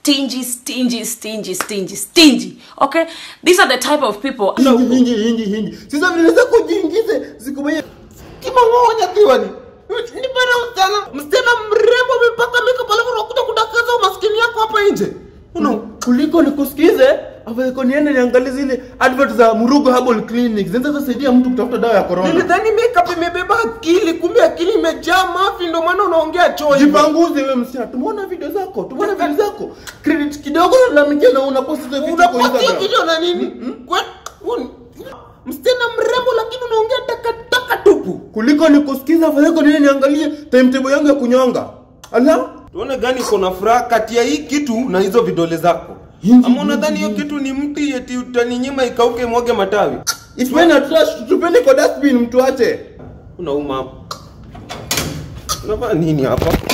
stingy stingy stingy stingy stingy okay these are the type of people hingi hingi hingi hingi sasa vile zako jingize zikubaye kimangonya kiwani ni bana sana msichana mrembo amepaka makeup alafu unakuja kudakaza umaskini yako hapa nje una kuliko nikusikize afadhali niende niangalie zile advert za Murugo Herbal Clinic zinaweza kusaidia mtu kutafuta dawa ya corona nilidhani makeup imebeba akili kumbe akili imejaa mafi ndio maana unaongea choo hivyo. jipanguze wewe msichana tumeona video zako tumeona video zako credit kidogo na mkia na unapost hizo video kwa unapatia Instagram video na nini Kwe- un- msichana mrembo lakini unaongea takataka tupu kuliko nikusikiza afadhali niende niangalie timetable yangu ya kunyonga ala tuone gani uko na furaha kati ya hii kitu na hizo vidole zako Hingi, ama unadhani hingi, hiyo kitu ni mti eti utaninyima ikauke mwage matawi If men are trash, tupende kwa dustbin mtu ache. unauma hapo unafanya nini hapa